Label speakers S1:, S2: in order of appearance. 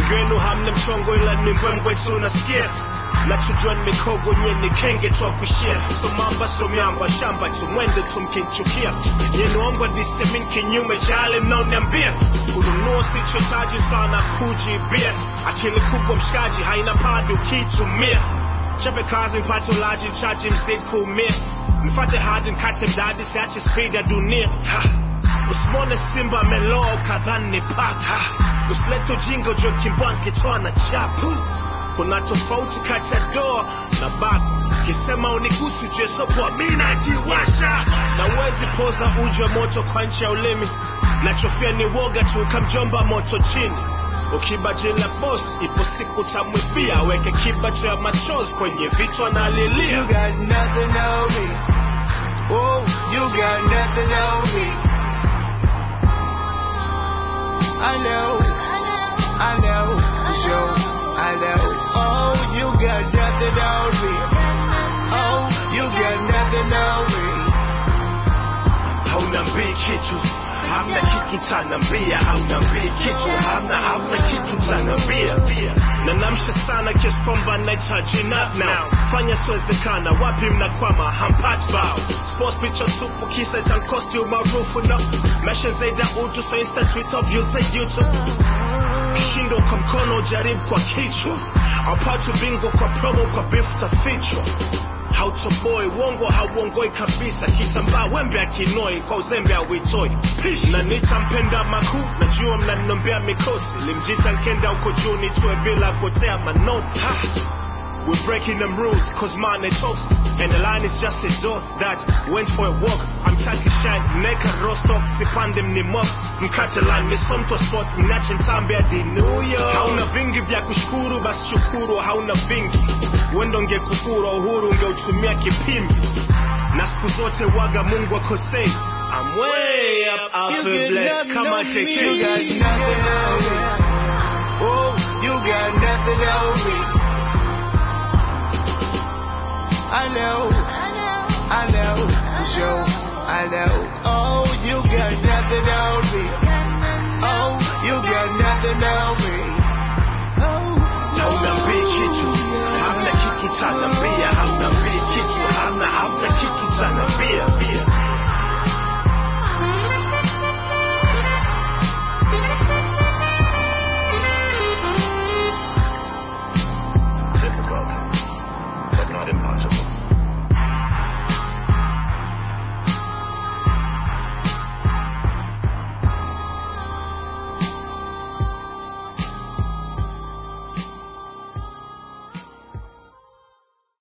S1: wengi wenu hamna mchongo ila ni mbwembwe tu nasikia nachojua ni mikogo nye ni kenge twa kushia so mamba so miamba shamba tu mwende tu mkinchukia yenuongwa disemin kinyume cha yale mnaoniambia kununua sichotaji sana kujibia akili kubwa mshikaji haina padi ukiitumia chape kazi mpate ulaji mchaji mzidi kuumia mfate hadi nkate mdadi siache speed ya dunia ha. usimwone simba ameloa kadhani ni paka usilete ujinga ujue kimbwange toa na chapu kuna tofauti kati ya doa na bako kisema unigusi jue sopoa mi najiwasha na uwezi poza uji wa moto kwa nchi ya ulimi nachofia ni woga tu ukamjomba moto chini ukiba jina boss ipo siku tamwibia weke kibacho ya machozi kwenye vichwa na alilia
S2: You got nothing on me. Oh, you got nothing on me. I know, I know, for sure, I know. Oh, you got nothing on me. Oh, you got nothing on me.
S1: haunambii kitu hamna kitu tanambia haunambii kitu hamna hamna kitu tanambia na namsha sana kiasi kwamba nahitaji nap now fanya siwezekana wapi mnakwama hampati bao sports picture tupu kisa itankosti umaarufu no mesha zaidi ya utu so insta twitter views za youtube kishindo kwa mkono jaribu kwa kichwa aupatu bingwa kwa promo kwa beef tafichwa hautoboi uongo hauongoi kabisa kitambaa wembe akinoi kwa uzembe auitoi na nitampenda makuu najua mnaninombea mikosi limjita nkenda huko juu nitue bila kuotea manoti ha! We're breaking them rules, cause mine they toast. And the line is just a door that went for a walk. I'm taking shine, neka rostock, sipande mnimok. Mkate line, misomto spot, mnache ntambe hadi New York. Hauna vingi vya kushukuru, basi shukuru, hauna vingi. Wendo ngekufura uhuru, ungeutumia kipimbi. Na siku zote waga Mungu akosei. I'm way up, I
S2: You
S1: feel
S2: get
S1: blessed.
S2: nothing
S1: Kama
S2: on me.
S1: JK.
S2: You got nothing on me.